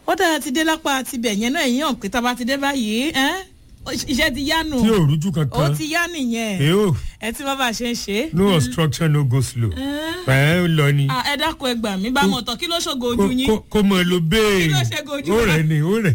ó dára ti dé lápá tibẹ̀ yẹn náà èyí hàn pé tá a bá ti dé báyìí ẹ́ iṣẹ́ ti yá nù tí ò rújú ó kankan ti yá nìyẹn èyó ẹ tí wọ́n bá ṣe ń ṣe é. no obstruction no go slow ẹ ń lọ ni Ah, ẹ dákun ẹ gbà mí bá mọ̀ tán kí ló ṣògo ojú Kó- yín. kó- kó mọ lo bẹ́ẹ̀ Kí ló ṣe gojú ó wa? rẹ̀ ni ó rẹ̀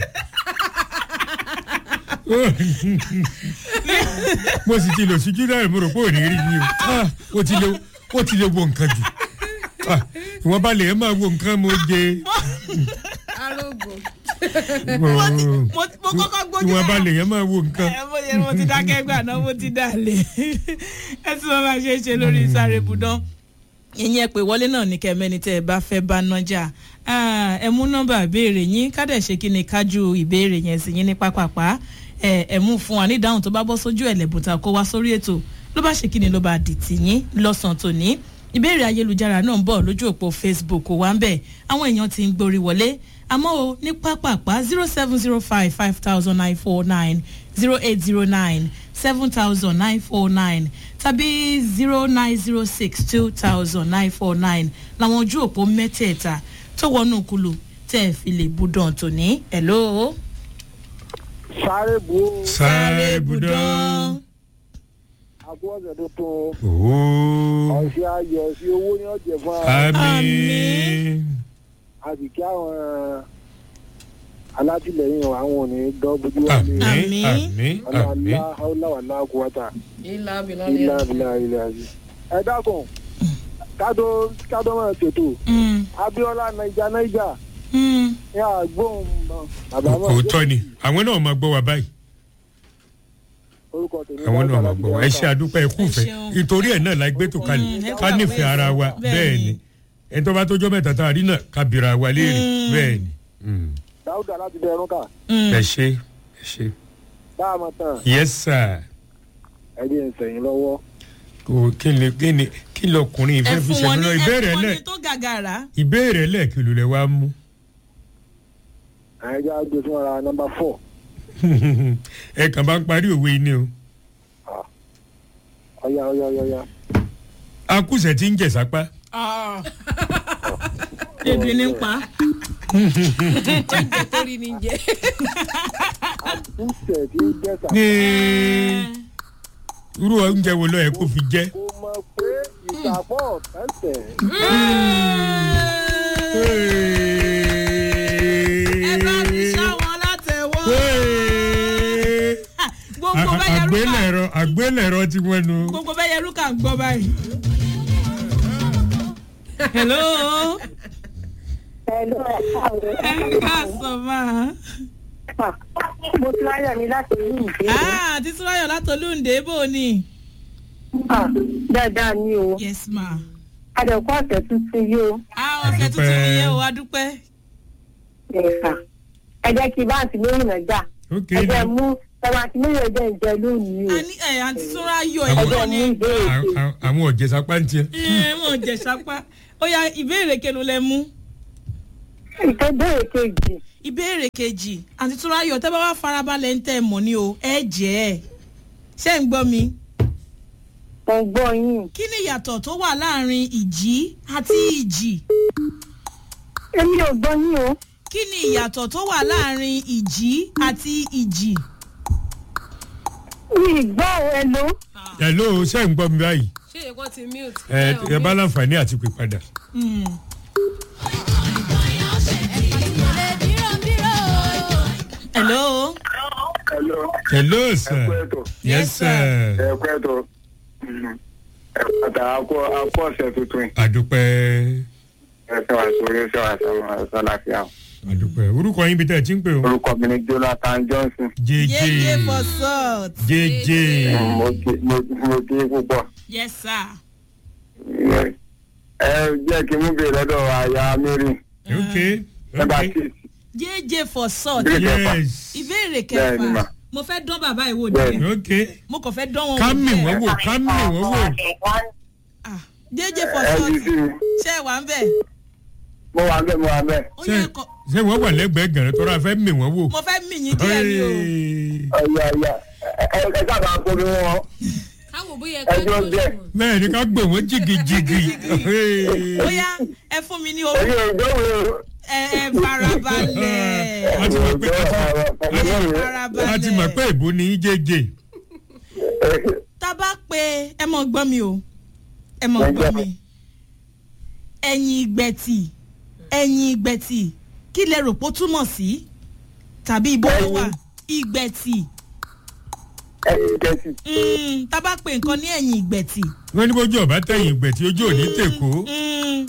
mo sì ti lò síjú náà mo rò pé ò ní rí mi o Ah, ó ti lè ó ti lè wo nǹkan jù Ah, ìwọ̀n bá lè ẹ máa wo nǹkan mo jẹ arógo mo ti- mo mo kọ́kọ́ gbójú ìwọ̀n bá lára. lè ẹ máa wo nǹkan. ẹ mo yẹ mo ti dákẹ́ gbà náà mo ti dà lé ẹ tí wọ́n bá ṣe é ṣe lórí sáré budán ìyẹn pé wọlé náà ní kẹmẹ́ni tẹ́ ẹ bá fẹ́ bá nájà Ah, ẹ mú nọ́mbà ìbéèrè yín kádẹ̀ ṣe kí ni kájú ìbéèrè yẹn sí yín ní pápápá ẹ ẹ mú fún wa ní ìdáhùn tó bá bọ́ sójú ẹ̀lẹ́bùtà kó wá sórí ètò ló bá ṣe kí ni ló bá dì tì yín lọ́sàn-án tòní ìbéèrè ayélujára náà ń bọ̀ lójú òpó facebook wa ń bẹ̀ àwọn èèyàn ti ń gborí wọlé àmọ́ o ní pápápá zero seven zero five five thousand nine four nine zero eight zero nine seven thousand nine four nine tàbí zero nine zero six two thousand nine four nine làwọn ojú òpó mẹ́tẹ̀ẹ̀ta tó wọnú kulu tẹ́ ẹ fi lè budàn tòní hello. sáré bu ó sáré budán. àkúọ̀sẹ̀ tuntun ooo ọ̀sẹ̀ ayọ̀ sí owó ní ọ̀jẹ̀ fún wa àmín. a sì kí àwọn alátìlẹyìn àwọn ò ní dọ́bójú wálé àmín Àmín. àmín àmín. ọlọ́lá ọlọ́wàlá kúwátà ilà abilà ilá abilá ilé àbí. ẹ dákun kádó kádó máa ṣètò Mm, abiola naija naija mm. ní àgbóhùn bàbá mọ̀ òótọ́ ni àwọn náà máa gbọ́ wa báyìí orúkọ tèmi àwọn náà Dáúdà máa láti gbọ́ wa ẹ ṣe àdúpẹ́ ẹ kú fẹ́ Ẹ ṣeun. ìtorí ẹ̀ náà la gbé tó Mm, ẹ kalẹ̀ kú ká nífẹ̀ẹ́ ara wa bẹ́ẹ̀ bẹ́ẹ̀ ni. ni ẹni tó bá tójọ́ mẹ́ta tá a rí náà ká bìrà wa léèrè Mm. bẹ́ẹ̀ ni. Mm. dáúdà láti bẹ ẹrún kà Mm. ẹ ṣe ẹ ṣe dáàmà tán yes sir ẹbí ń sẹyìn lọ́wọ́ kò kí ni kí ni kí lọkùnrin ẹ ìfẹ́ fi fún wọn ṣẹ̀mí ní lọ ẹ ìbéèrè fún wọn lẹ̀ ní tó gàgàrà. ìbéèrè lẹ̀ kí ló lẹ wá mú àyẹjọ gbé fún ara nọmba fọ ẹ kàn bá ń parí òwe ni o ọyá ọyá ọyá ọyá akúṣẹ̀ tí ń jẹ̀ sápá ebi ní pa. jẹjẹ torí ni jẹ àbúṣe tí ń jẹsà ní irú oúnjẹ wo ló yẹ kó fi jẹ́. kò mọ̀ pé ìsàpọ̀ tẹ̀sẹ̀ ẹ bá mi ṣá wọn látẹ̀wọ́. gbogbo bẹ́ẹ̀ yẹrù kà àgbélẹ̀rọ àgbélẹ̀rọ tí wọ́n nu. gbogbo bẹ́ẹ̀ yẹrù kà ń gbọ́ báyìí. hello Hello, ẹ káàárọ̀. ẹ káàsán máa. mo ti láyọ̀ ní láti rí ìdí. ah títí wáyọ̀ látọlúǹdé bò ni. dáadáa ni o yes ma. adẹ̀kú ọ̀sẹ̀ tuntun yìí o. ah ọ̀sẹ̀ tuntun Adúpẹ́. nìyẹn o adúpẹ́. ẹ̀ka ẹ jẹ́ kí báǹkì lóyún náà gbà. ok ẹ jẹ́ mú ẹ̀wọ̀n àti mílíọ̀nù ẹ̀jẹ̀ ìjẹ lónìí o. a ní ẹ̀ àǹtí súnra yọ Àwọn- ìlú ẹjọ́ ni. mú ìbéèrè À- sí. à- àwọn ọ̀jẹ̀ sápá ń tiẹ̀. ẹ wọn jẹ sápá ó yá ìbéèrè kenu lẹ mú. ìtẹ́bẹ̀rẹ̀ kejì ìbéèrè kejì àǹtí túnráyọ̀ tẹ́ bá wá farabalẹ̀ ń tẹ̀ mọ́ ni o ẹ jẹ́ ẹ̀ ṣé ń gbọ́ mi. mo ń gbọ́ yín. kí ni ìyàtọ̀ tó wà láàrin ìjì àti ìjì? èmi ò gbọ́ yín o. kí ni ìyàtọ̀ tó wà láàrin ìjì àti ìjì? mi ì gbọ́ o ẹ ló. hello ṣé ń gbọ́ mi báyìí. ṣé èkó ti mute. ẹ ẹ bá láǹfààní àti pè padà. Hmm. hello. hello hello ẹ kú sir. ètò yes sir. ẹ kú ètò ẹ pàtà akọ akọ ọ̀sẹ̀ tuntun àdúpẹ́ ẹ sọ àṣọyé sọ àṣọ àlàáfíà àdúpẹ́ orúkọ yín bí tẹ́ ẹ ti ń pè o. orúkọ mi ni jonathan johnson jj yeye for salt. jj mo kí mo- mo kí púpọ̀ yes sir. ẹ jẹ́ kí n mú bèrè lọ́dọ̀ àyà mary ok nọmba ok six jj for salt. Ìbéèrè kẹfà. yes ìbéèrè Bẹ́ẹ̀ni kẹfà mà. mo fẹ́ dán bàbá ìwò Bẹ́ẹ̀ni. díẹ̀ ok mo kàn fẹ́ dán wọn ká wò mì díẹ̀. wọ́n wò ká mì wọ́n wò. Ah, jj for ẹ salt ti sí mi ṣé ẹ wà ń bẹ̀? mo wà bẹ́ẹ̀ mo wà bẹ́ẹ̀ ó ṣé yẹ kọ ṣé wọ́n wà lẹ́gbẹ̀ẹ́ gẹ̀rẹ́ tó ra fẹ́ mì wọ́n wò. mo fẹ́ mì yín díẹ̀ ni o. Hey. ọ̀yà ọ̀yà ẹ ẹ sábà kó mi wọn káwọn bóyá ẹgbẹ́ ẹjọ́ tó díẹ̀. ṣùgbọ́n. bẹ́ẹ̀ ni ká gbè wọ́n jìgìjìgì. ó yá ẹ fún mi ní owó èyí ò gbọ́ wo ẹ ẹ farabalẹ̀ a ti mọ̀ pé a ti- a ti mọ̀ pé ìbò ní í jẹ́jẹ́ tá a bá pe ẹ mọ̀ gbọ́ mi o ẹ mọ̀ gbọ́ mi ẹ̀yìn ìgbẹ̀tì ẹ̀yìn ìgbẹ̀tì kí lẹ rò pé ó túmọ̀ sí tàbí ibo ló wà ìgbẹ̀tì ẹyin kẹsì. Mm, tá a bá pe nǹkan ní ẹ̀yìn ìgbẹ̀tì. wọ́n ní bójú ọ̀bá tẹ̀yìn ìgbẹ̀ tí ojú ò ní tèkó Mm.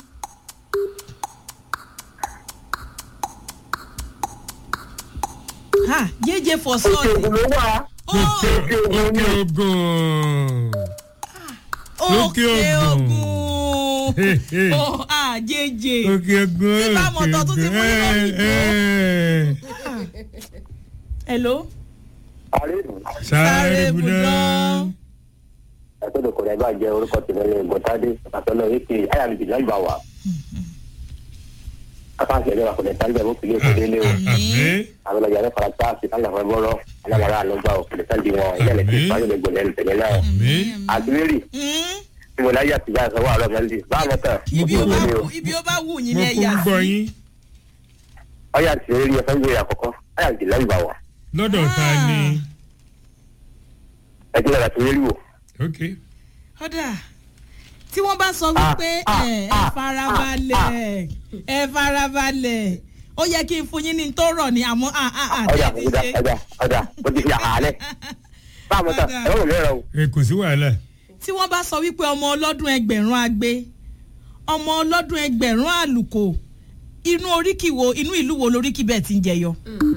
ha jẹjẹ for òkè sọọsì ògùn ló wà. òkè òkè ogun òkè Òkè ogun Hey, hey. oh ah jẹjẹ òkè ogun Tí bá mọ̀ tọ́ tún ti fún yín lóyìnbó. hello àríwú. sáré budán ẹ̀sọ́dọ̀ kò rẹ̀ bá jẹ́ orúkọ tìlẹ̀ gbọ̀tádé àtọ́nà èké ayàlùjì lágbà wà. akáǹtì ẹ̀rọ àkọlẹ̀ tálẹ̀ ó fi lé òkèlè lé o. àmín àwọn ọjà rẹ̀ fara tá a sì kálẹ̀ fún bọ́rọ̀ alámọ̀ra àlọ́gbà òkèlè tálẹ̀ wọn ilé ẹ̀ lẹ́sìn ìpàdé lè gbọ̀lẹ́ tẹ̀lé náà. àmín àdúrérì Mm. tí mo láyé àtijọ́ àìsàn wà lọ́mọ ẹ̀lì bá àwọn tán. ibi ó bá mo wù ibi ó bá wù yín mo ní kún ẹ̀yà gbọ́ sí yín ọyà àtìlérí ẹ̀fẹ́ gbé àkọ́kọ́ ayàlùjì lágbà wà. lọ́dọ̀ ta ni ẹ̀jẹ̀ náà àtìlérí wò. ok ọ̀dà tí wọ́n bá sọ wípé ah, ẹ ẹ ah, farabalẹ̀ ẹ farabalẹ̀ ó yẹ kí n fún yín ní tó rọ̀ ní àmọ́ ah ah ah ọjà tẹ́ ti ọjà ṣe. ọjà ọjà mo ti fi àhálẹ̀. bá àwọn tán ẹ̀rọ mi rẹ̀ o. ẹ kò sí wàhálà tí wọ́n bá sọ wípé ọmọ ọlọ́dún ẹgbẹ̀rún agbe ọmọ ọlọ́dún ẹgbẹ̀rún àlùkò inú oríkì wo inú ìlú wo lóríkì bẹ́ẹ̀ ti ń jẹyọ.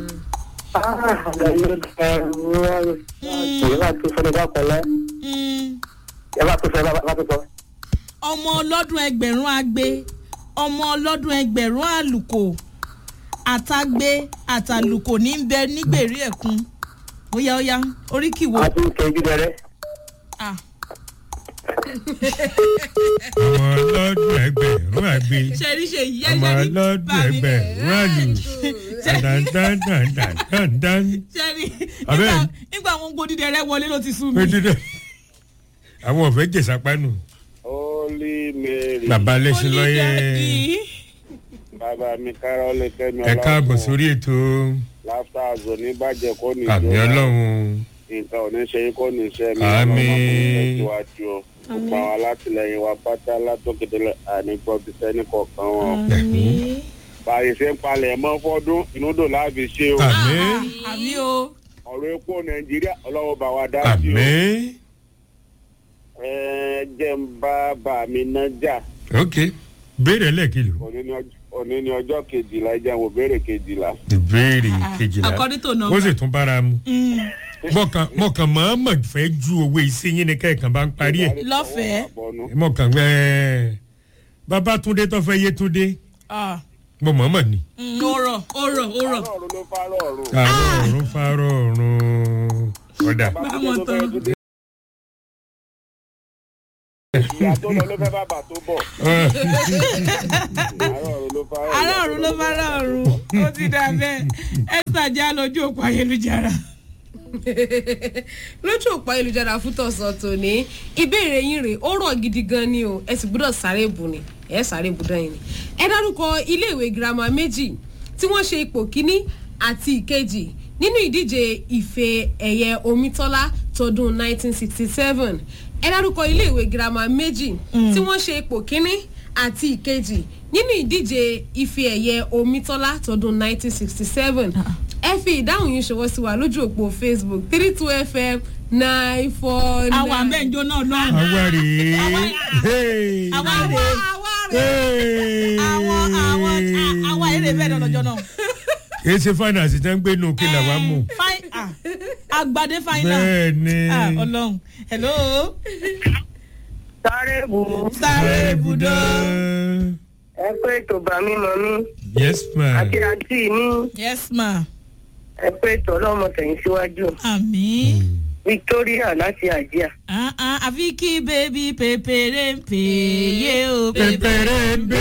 Ìyẹn bá tún sọ́dọ̀ bá kọ́lẹ́. Mm, Ẹ bá tún sọ, ẹ bá tún sọ. ọmọ ọlọ́dún ẹgbẹ̀rún agbe ọmọ ọlọ́dún ẹgbẹ̀rún àlùkò àtàgbé àtàlùkò ní ń bẹ nígbèrè ẹ̀kún óyá óyá oríkì wo. A tún kẹ́ ibi dẹrẹ́. Ah, ọmọ ọlọ́dún ẹgbẹ̀rún àgbẹ̀ ṣe rí ṣe yí ọmọ ẹṣẹ ní ọlọ́dún bàmí ẹgbẹ̀rún àlù dandandandandandan ṣe rí Abẹ́- nígbà nígbà àwọn gbódìdẹrẹ wọlé ló ti sú mi. péjúdẹ àwọn ọ̀fẹ́ jẹ̀sápánu Holy Mary. bàbá lẹ́sìn lọ́yẹ̀ Onídàájí. Bàbá mi Kárọ́lé Kẹ́mi ẹ káàbọ̀ sórí ètò Láfta àzò ní bàjẹ́ kó ní àmì ọlọ́run Nǹkan ò ní ṣe yín kó ní iṣẹ́ mi. Àmín. Tẹ̀síwájú o. Gbogbo àwọn alátìlẹyìn wa pátá látòkèdè ànígbọ́ ti sẹ́ni kọ̀ọ̀kan wọn. Àmín. Báyìí ṣe ń palẹ̀ mọ́ fọ́dún inú dò láàbì ṣe o. àmì àmì o. Ọ̀rọ̀ epo Nàìjíríà ọlọ́wọ́ bá wa dá sí o. àmì Ẹ jẹ́ ń bá bà mí ná jà. ok béèrè lẹ́ẹ̀kìlò Òní ni ọjọ́- Òní ni ọjọ́ kejìlá ẹ jẹ́ n wò béèrè kejìlá. ìbéèrè kejìlá according to ó number. sì tún bára mu Mm, mọ̀kàn mọ̀kàn mọ̀ọ́mọ̀ fẹ́ ju owó iṣẹ́ yín ni kẹ́ẹ̀kan bá ń parí ẹ̀ Lọ́fẹ̀ẹ́. mọ̀kàn ẹ̀ babatunde tó fẹ́ yétúndé ah, mo mọ̀ọ́mọ̀ ni mm, ó rọ̀ ó rọ̀ ó rọ̀. Fárọ̀ ọ̀run ló fárọ̀ ọ̀run. àárọ̀ ọ̀run fárọ̀ ọ̀run ọ̀dà Báwọn tán. ìyá tó lọ ló fẹ́ bàbà tó bọ̀. àárọ̀ ọ̀run ló fárọ̀ ará ọ̀run ló bá rà ọ̀run ó ti dà bẹ́ẹ̀ esther já lójú òpó ayélujára. lójú òpó ayélujára fún tọ̀sán tòní ìbéèrè yín rèé ó rọ̀ gidi gan ni o ẹ sì gbọ́dọ̀ sáré bù ni ẹ sáré bù dán yín ni. ẹ dárúkọ iléèwé girama méjì tí wọ́n ṣe ipò kíní àti ìkejì nínú ìdíje ife ẹ̀yẹ omítọ́lá tọdún 1967 ẹ dárúkọ iléèwé girama méjì tí wọ́n ṣe ipò kíní àti ìkejì nínú ìdíje ife ẹ̀yẹ omítọ́lá tọdún 1967 ẹ fi ìdáhùn yín ṣọwọ́ sí wa lójú òpó facebook three two fm nine four nine. àwọn àbẹ́ǹjọ náà lọ́rùn. àwa rèé Hey. àwa èrè àwa rè Hey. àwọn àwọn àwa èrè bẹ́ẹ̀ lọ́jọ́ náà. kì í ṣe finance tí wọ́n ń gbé nù kí làwa mú Fine, ah, agbade final. bẹ́ẹ̀ ni Ah, ọlọ́run hello sáré bù ú sáré ibùdó. ẹ pé ètò bàmí mọ mí yes ma àti àǹtí mi yes ma ẹ pé ètò ọlọ́mọ tẹ̀yìn síwájú àmì. victoria láti àjíà. Ah, ah, àfi kí bébí pépéré ń pè yé o pépéré ń bè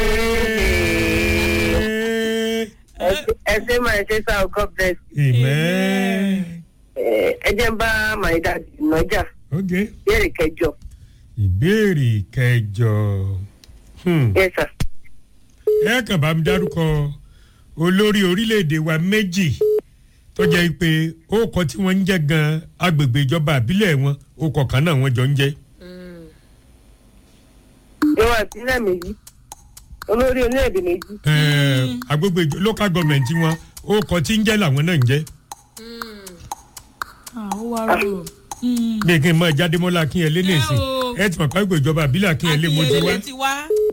ẹ ṣe máa ṣe sá o god bless amen ẹ ẹ jẹ́ ń bá my dad nọjà ok béèrè kẹjọ ìbéèrè kẹjọ hmm. yes sir. ẹ kàn bá mi dárúkọ olórí orílẹ̀-èdè wa méjì tó jẹ́ pé ó kọ tí wọ́n ń jẹ́ gan agbègbè ìjọba àbílẹ̀ wọn ó kọ̀ kan náà wọ́n jọ ń jẹ́. ìwọ̀n ìpínlẹ̀ méjì olórí orílẹ̀-èdè méjì. Ẹ̀, agbègbè ìjọ- local government wọn ó kọ tí ń jẹ́ làwọn náà ń jẹ́. Ah, ó wá rò ó. bí kí n mọ jádémọ́lá akínyẹlé ní ìsìn o. ẹ ti mọ̀ pé agbègbè ìjọba àbílẹ̀ akínyẹlé mo ti wá. akínyẹlé ti wá.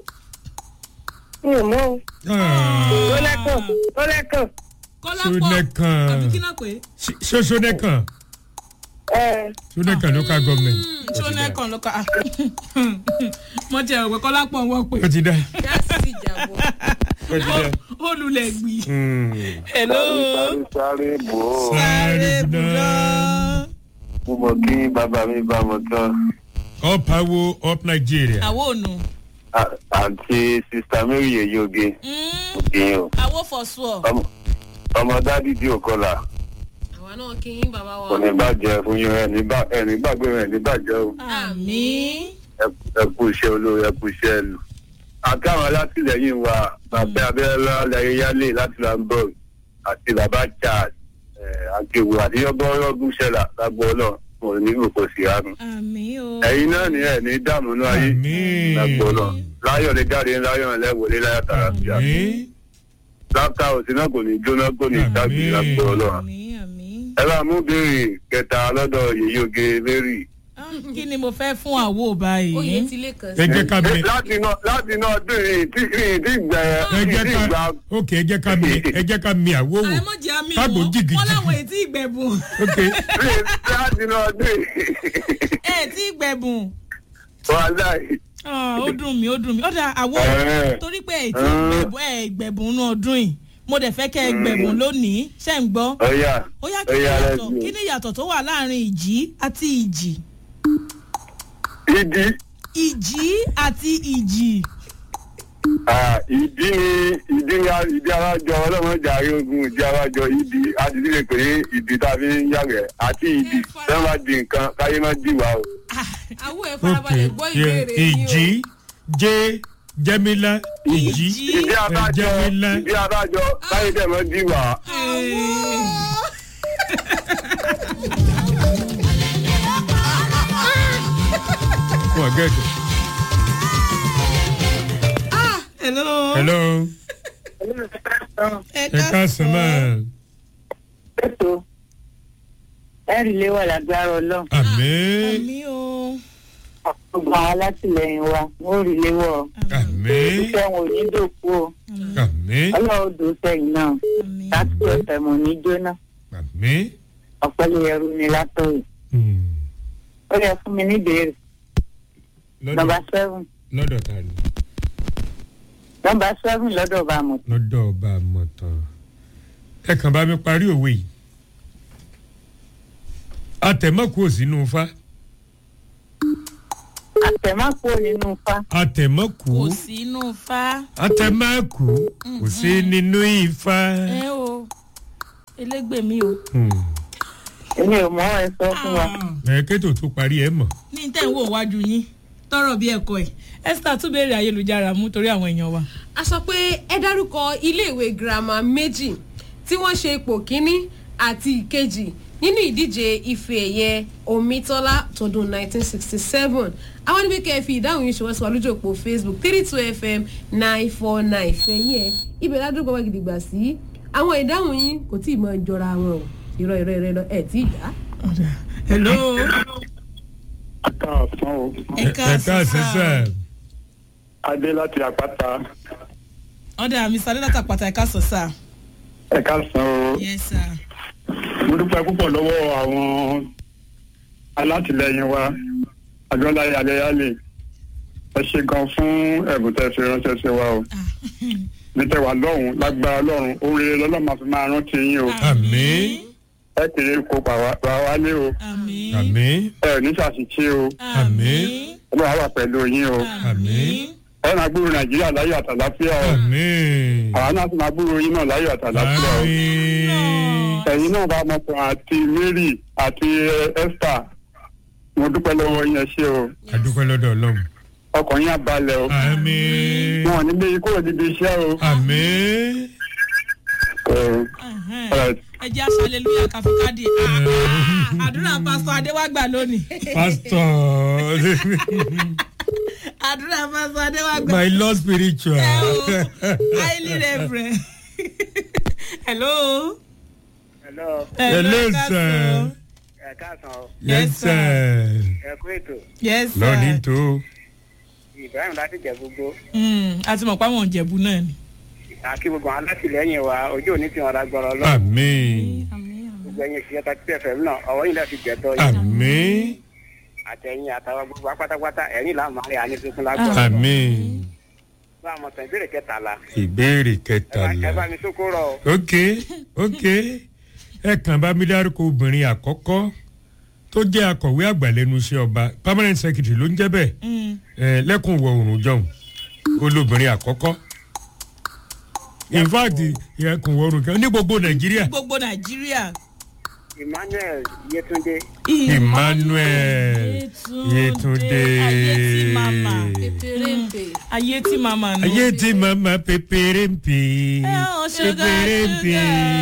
mi ò mọ̀ o. Ah, ó lẹ́kàn ó lẹ́kàn. kọ́lápọ̀ Ṣónẹ́kàn. àbí kí náà pé. ṣé ṣónẹ́kàn ẹ ṣónẹ́kàn local government. ṣónẹ́kàn ló ká. mo ti ẹ̀rọ pé kọ́lápọ̀ wọ́n pè. ó ti dá gáàsì sì jàbọ̀. ó ti dá. ó lulẹ̀ gbì. Hmm. hello. sáré sáré bò ó sáré Sáré bùdán. mo mọ kí bàbá mi bá mọ tán up awo up nigeria. àwo ònu. À- àǹtí sista mary yeyoge òkèèyàn o àwo for sure. Ọmọ- ọmọ dádì tí ò kọlà àwa náà kí yín bàbá wa. kò ní bàjẹ́ fún yín ẹni bá ẹni gbàgbé rẹ̀ ní bàjẹ́ o àmì. ẹ kú iṣẹ́ olóore ẹ kú iṣẹ́ ẹlù. àti àwọn alátìlẹyìn wa bàbá abẹ́rẹ́lá lẹ́yẹ́yálé láti lamborg àti bàbá charles àgbèwò àdéyọ́bọ́rọ́gùn ṣẹlá lágbo ọlọ́run mo ní kò sí àánú. àmì o. ẹ̀yin náà ní ẹ̀ ní dààmú náà ayé Àmín. lágbo ọlọ́run láyọ̀ lè jáde láyọ̀ lẹ́wọ̀lé láyọ̀ tààrà sí àná. Àmín. lápá òsì náà kò ní jóná kò ní Àmín. dábì lágbo ọlọ́run. àmì àmì. ẹ bá mú béèrè kẹta lọ́dọ̀ yèyóge mary. Ah, kí ni mo fẹ́ fún àwo oyè báyìí. ti lè kàn ẹ sí. jẹ́ ká mi láti náà láti náà dùn yìí tí tí gbẹ ẹ jẹ́ tí ká gbà ok ẹ jẹ́ ká mi ẹ jẹ́ ká mi àwo wò àìmọ̀jẹ̀ àmì kágbó wọn jìgìjìgì. wọn láwọn ètí ìgbẹ̀bùn ok láti náà dùn yìí. ètí ìgbẹ̀bùn. wàhálà yìí. Ah, ó dùn mí ó dùn mí ó dà àwo Ẹ̀ẹ́. torí pé ètí ìgbẹ̀bùn ẹ̀ ìgbẹ̀bùn nú ọdún yìí mo dẹ̀ fẹ́ kẹ́ ẹ gbẹ̀bùn lónìí ṣẹ́ ń gbọ́. ọ̀yà ó yá kí ni ọ̀yà ìyàtọ̀ rẹ̀ kí ni ìyàtọ̀ tó wà láàrin ìjì àti ìjì ìdí ìjì àti ìjì. ah, ìdí ni ìdí ni a- ìdí arájọ ọlọ́run jàre ogun ìdí arájọ ìdí àdìdí lè pè é ìdí tá a fi ń yàgẹ̀ àti ìdí fẹ́ máa di nǹkan káyé má dì wá o. àwọn ẹ̀ ok farabalẹ̀ gbọ́ ìbéèrè yín o. ìjì jẹ́ jẹ́mílá ìjì Ìjì. ìdí arájọ jẹ́mílá ìdí arájọ káyé dẹ̀ má dì wá. wọ́n gẹ̀ẹ́dẹ̀. hello. hello ẹ ẹ káàsán máa ètò ẹ̀rí lé wà lágbára ọlọ́run àmín àmì o. gbogbo àwọn alátìlẹyìn wa wọ́n rí léwọ́ àmín iṣẹ́ wọn ò ní dòkú o àmín ọlọ́run dùn sẹ́yìn náà àmì. láti ọ̀sẹ̀ mọ̀ ní jóná àmín. ọ̀pẹ́lẹ̀ ẹrú ni látọ̀yìn Hmm. ó yẹ fún mi níbèrè nọmba lọ́dọ̀ seven lọ́dọ̀ ta ni nọmba seven lọ́dọ̀ bá mọ̀ lọ́dọ̀ ọba àmọ̀tàn ẹ kàn bá mi parí òwe yìí atẹ̀mọ́kù ò sínú fa àtẹ̀mákò nínú fa atẹ̀mọ́kù kò sí inú fa. atẹ̀mọ́kù kò sí nínú ifá. ẹ o elégbè mi o. Hmm. èmi ò mọ̀ ẹ sọ fún wa ẹ kétò tó parí ẹ mọ̀ ní tẹ́ ń wò wájú yín tọrọ bí ẹ̀kọ́ ẹ̀ esther tún béèrè ayélujára mú torí àwọn èèyàn wa. a sọ pé ẹ dárúkọ iléèwé girama méjì tí wọ́n ṣe ipò kínní àti ìkejì nínú ìdíje ife ẹ̀yẹ omitola tọdún 1967 àwọn níbi kẹ́ ẹ fi ìdáhùn yìí ṣọwọ́ sí wa lójú òpó facebook three two fm nine four nine fẹ̀yìn ẹ̀ ibẹ̀ ládùúgbò wa gidigba sí àwọn ìdáhùn yìí kò tí ì mọ jọra wọn o irọ́ irọ́ irọ́ irọ́ ẹ̀ tí ì dá. hello. káàsán o ẹ ẹ káàsán sá adé láti àpáta ọ̀dà mi sáré látàpàtà ẹ̀ka sọ̀ sá. ẹ káàsán o yes sir. mo dúpẹ́ púpọ̀ lọ́wọ́ àwọn alátìlẹyìn wa àjọláyé alẹ́yálè ẹ ṣe gan fún ẹ̀bùn tẹ́ fi ránṣẹ́ sí wa o ní tẹ́wà lọ́hùn lágbára lọ́rùn oore lọ́lọ́ máa fi máa rántí yín o àmín ẹ kéré kó pa wálé o àmín. àmín ẹ ò ní ṣàṣìṣe o Àmín. ọlọ́run á wà pẹ̀lú yín o àmín ẹ máa gbúrò nàìjíríà láyọ̀ àtàláfíà o àmín àwọn náà sì máa gbúrò yín náà láyọ̀ àtàláfíà o. àmín ẹ̀yin náà bá mọ̀tàn àti mary àti eh, esther mo dúpẹ́ lọ́wọ́ yín ẹ ṣé o adúpẹ́ lọ́dọ̀ ọlọ́run ọkàn yín á balẹ̀ o àmín wọn ò ní gbé yín kúrò níbi iṣẹ́ o àmín Alright. ẹ jẹ́ aṣọ aleluya káfíkádì àdúrà pásítọ̀ adéwàgbà lónìí pastor àdúrà pásítọ̀ adéwàgbà my lord spiritual. ẹ o highly reverend hello. Hello, hello ẹ káàsán. sir. ẹ káàsán o. yes Yes, sir. Ẹ kú ètò. yes sir. lọ́ọ̀ni tó. Ibrahim láti jẹ gbogbo. Mm, a ti mọ̀ pé àwọn òjẹ̀bù náà ni. Àkí gbogbo àwọn alátìlẹyìn wa ojú òní tí wọn ra gbọrọ lọ. àmín Gbogbo ẹyin ìṣiṣẹ́ ta títẹ̀ fẹ̀mí náà ọwọ́ yìí láti jẹ̀tọ́ yìí. àmín Àtẹ̀yìn àtàwọn gbogbo wa pátápátá ẹ̀rín làwọn máa rí àní tuntun lágbọ̀rọ̀. àmín Bá a mọ̀ sàn ìbéèrè kẹtàlá. ìbéèrè Ẹ bá- Ẹ bá kẹtàlá. mi sókó rọ̀ o. ok ok ẹ kàn bá mi dárúkọ obìnrin àkọ́kọ́ tó jẹ́ akọ̀wé àgbà lẹ́nu iṣẹ́ ọba permanent secretary ló ń jẹ́ bẹ́ẹ̀ Mm. ẹ lẹ́kùn ìwọ̀ oòrùn jọ̀hún olóbìnrin àkọ́kọ́ in fact ẹkùn ìwọ̀ oòrùn kan ní gbogbo nàìjíríà gbogbo nàìjíríà. Emmanuel Yetunde. emmanuel yetunde ayé tí màmá pépérépè ayé tí màmá nù. ayé tí mama pépéré ń pè ẹ ò ṣúgà pépéré ń pè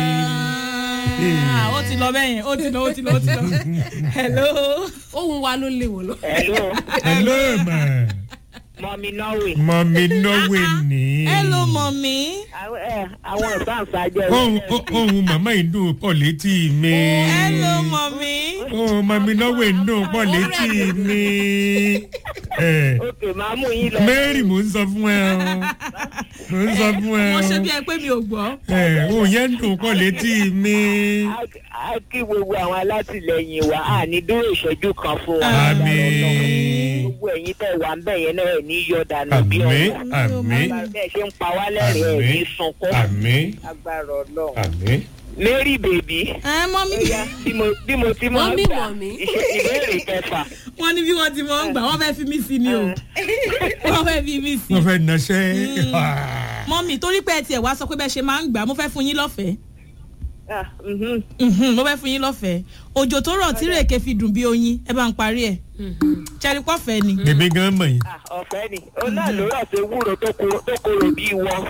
ṣúgà. ó ti lọ bẹ́ẹ̀ yẹn ó ti lọ ó ti lọ ó ti lọ. hello. ohun wa ló lè wò lọ. Hello, hello ma mọ̀mí Norway. mọ̀mí norway ní. hello mọ̀mí. Àwọn ìsáǹsá jẹ́ ohun ohun màmá yìí dùn pọ̀ létí mi. hello mọ̀mí. ohun mọ̀mí norway dùn pọ̀ létí mi. Eh, Òkè máa mú yín lọ. mary mò ń sọ fún ẹ o mò ń sọ fún ẹ wọ́n ṣe o bí ẹ pé mi ò gbọ́. Eh, ohun yẹn dùn pọ̀ létí mi. a kí gbogbo àwọn alátìlẹyìn wa a ní dúró ìṣẹ́jú kan fún wa. àmín gbogbo ẹ̀yin tẹ̀ wá ń bẹ̀ yẹn náà ẹ̀ ní yọ dànù bí àmín ọ̀rọ̀. àmín bẹ́ẹ̀ ṣe ń pa wá lẹ́rìn ẹ̀ ní àmín sunkún. àmín agbára ọlọ́run. àmín. mary bèbí ẹ mọ́mí. bí mo bí mo ti máa Mọ́mì, gbà mọ́mì. ìṣe ìbéèrè kẹfà. wọ́n ní bí wọ́n ti mọ̀ ń gbà wọ́n fẹ́ fi mí sí ni o. wọ́n fẹ́ fi mí sí. wọ́n fẹ́ naṣẹ́. mọ́mí torí pé ẹ tiẹ̀ wá sọ pé bẹ́ẹ̀ ṣe máa ń gbà mo fẹ́ fún yín lọ́fẹ̀ẹ́. Ah, mhm. Mhm, mo fẹ́ fún yín lọ́fẹ̀ẹ́ òjò tó rọ̀ tí rèké fi dùn bí oyin ẹ bá ń parí ẹ̀ ṣẹ́ni pọ́fẹ́ ni. èmi gan mọ̀ yín. Ah, ọ̀fẹ́ ni ó náà ló rọ̀ sí wúro tó koro- tó korò bí wọ́n.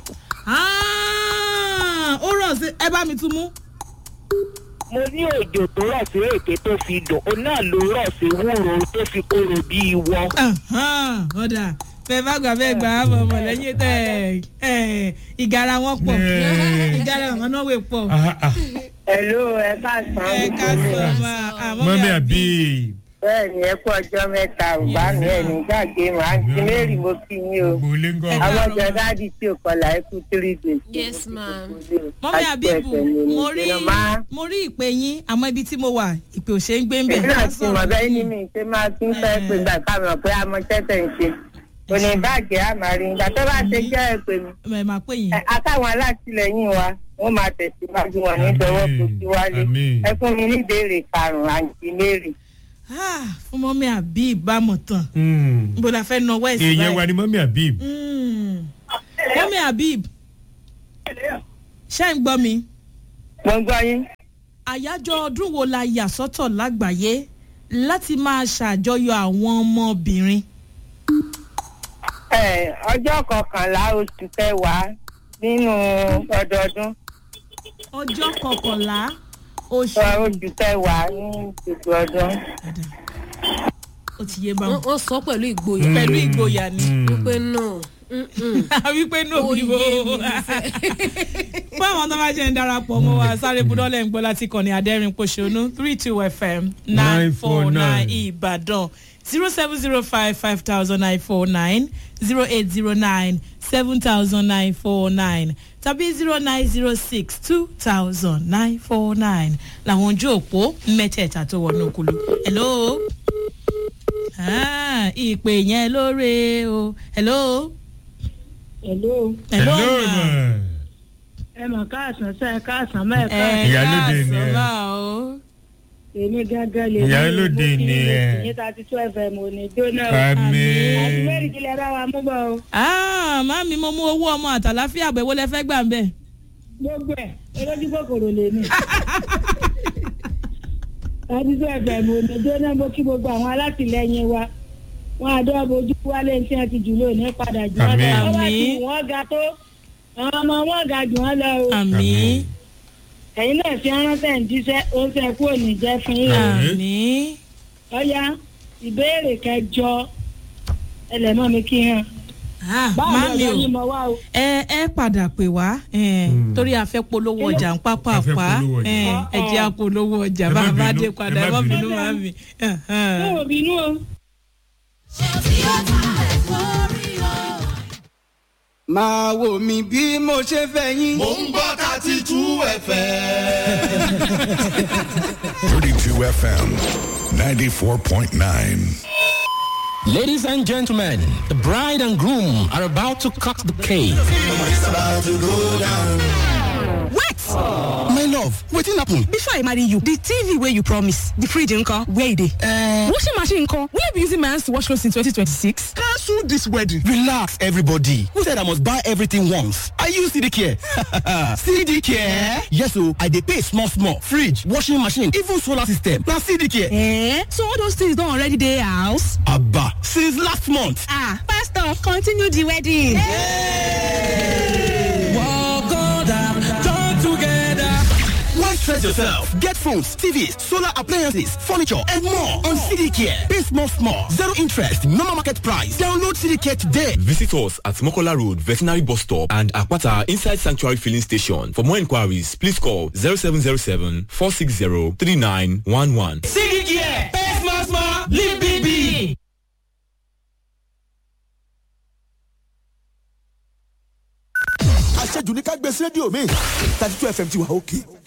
Ah, ó rọ̀ sí ẹ bá mi tún mú. mo ní òjò tó rọ̀ sí èké tó fi dùn ó náà ló rọ̀ sí wúro tó fi korò bí wọ́n. Ahan, ọ̀dà fẹ́ bá gbà bẹ́ẹ̀ gbà á bọ̀ mọ̀ lẹ́yìn tẹ̀ ẹ̀ ìgara wọn pọ̀ Yeah. ìgara wọn náà wè pọ̀ Ah, ah. Hello, ẹ káàsán. ẹ ká sọ ma àmọ́ mọ́mí àbí bẹ́ẹ̀ ni ẹ kú ọjọ́ mẹ́ta ọ̀gbá mi ẹ̀ ní gbàgbé màá ti mẹ́rì mo kí yín o. gbogbo ilé ń gọ́. àwọn ọjọ́ dáàdì tí ò kọlà ẹ kú three days. yes ma'am. mọ́mí àbíbù mo rí mo rí ìpè yín àmọ́ ibi tí mo wà ìpè ò ṣe ń gbé ń bẹ̀ èmi náà ti mọ̀ bẹ́ẹ̀ ní mi ṣe máa tún fẹ́ pé gbà ká mọ̀ pé a mọ tẹ́tẹ̀ ń ṣe. kò ní bàjẹ́ àmàrí ìgbà tó bá ṣe jẹ́ ẹ pè mí. ẹ máa pè yín. Ẹ, akáwọn alátìlẹyìn wa wọ́n máa tẹ̀síwájú wọn ní ìdánwò tó ti wálé. Àmín. ẹ fún mi ní ìbéèrè karùn-ún àǹtí mary. Ah, fún mọ́mí àbí ìbámu tán Hmm. níbo la fẹ́ nà west èèyàn wa ni mọ́mí àbí. Mm. mọ́mí habib ṣé ń gbọ́ mi mo gbọ́ yín. àyájọ́ ọdún wo la yà sọ́tọ̀ lágbàáyé láti máa ṣàjọyọ̀ àwọn ọmọbìnrin. Ẹ, ọjọ́ kọkànlá oṣù kẹwàá nínú ọdọọdún ọjọ́ kọkànlá oṣù. Ọ, oṣù kẹwàá ní gbogbo ọdún. Dada. ó ti yé báwọn. wọ́n wọ́n sọ pẹ̀lú ìgboyà. pẹ̀lú ìgboyà ni. wípé no. mm-mm. wípé ní òbí bò. Ó yé mi fún àwọn tó bá jẹ́ ń darapọ̀ mọ́ wa sáré budọ́lẹ̀ ń gbọ́ láti kàn ní adẹ́rìn pòṣónú three two fm nine four nine ìbàdàn zero seven zero five five thousand nine four nine zero eight zero nine seven thousand nine four nine tàbí zero nine zero six two thousand nine four nine làwọn ojú òpó mẹ́tẹ̀ẹ̀ta tó wọnú òkúlu. hello ah, ìpè yẹn lóore o hello. Hello. hello, hello ma. ma. ẹ mọ̀ káàsán sẹ́ ẹ káàsán mẹ́ẹ̀ká ẹ Ìyálóde ni ẹ. káàsán bá o. èmi gángan lè Ìyálóde ni ẹ. ìyẹn thirty two fm ò ní jóná o. àmì. àti mẹ́rin kílẹ̀ bá wa mú bọ̀ o. Ah, màmí mo mú owó ọmọ àtàláfíà bẹ̀ wọlé fẹ́ gbà ń bẹ̀. gbogbo ẹ̀ olójú kòkòrò lè mí. thirty two fm ò ní jóná mo kí gbogbo àwọn alátìlẹyìn wa wọn àdó bojú wálé tí wọn ti jù lónìí padà jù wọn lọ. Àmín. wọ́n bá ti wọ́n ga tó àwọn ọmọ wọn ga jù wọn lọ o. àmì ẹ̀yin náà fi ránṣẹ́ ń jíṣẹ́ ó ṣe kú òní jẹ́ fún yín o. àmì ọ̀ya ìbéèrè kẹjọ ẹlẹ́mọ̀ mi kí hàn. báwo má ni mi ọ̀dọ́ yín o mọ wá o. ẹ ẹ padà pè wá eh, torí a fẹ́ polówó ọjà ń pápá A fẹ́ pa polówó ọjà. eh, ẹ jẹ́ a polówó ọjà Ẹ má bá a bá bínú, dé ẹ padà má ẹ má bínú. bínú má mi. fún òbí inú o. máa wò mí bí mo ṣe fẹ́ yín. Mo ń gbọ́ thirty two FM. 32 FM 94.9. Ladies and gentlemen, the bride and groom are about to cut the cake. It's about to go down. wait my love wetin happen. before i marry you the tv wey you promise the fridge nko where e dey. Uh, washing machine nko will i be using my hands to wash clothes in 2026. cancel this wedding. relax everybody who said i must buy everything once i use cd care cd care yes o i dey pay small small fridge washing machine even solar system na cd care. Eh? so all those things don already dey house. aba since last month. ah pastor continue the wedding. Why stress yourself? Get phones, TVs, solar appliances, furniture, and more on CD Care. Pay small, small, zero interest, normal market price. Download CD Care today. Visit us at Mokola Road, Veterinary Bus Stop and Akwata Inside Sanctuary Filling Station. For more inquiries, please call 0707 460 3911. CD Care. Pay small, small, live big, big. Àṣejù ní ká gbé sí rédíò mi. thirty two FM ti wà òkè.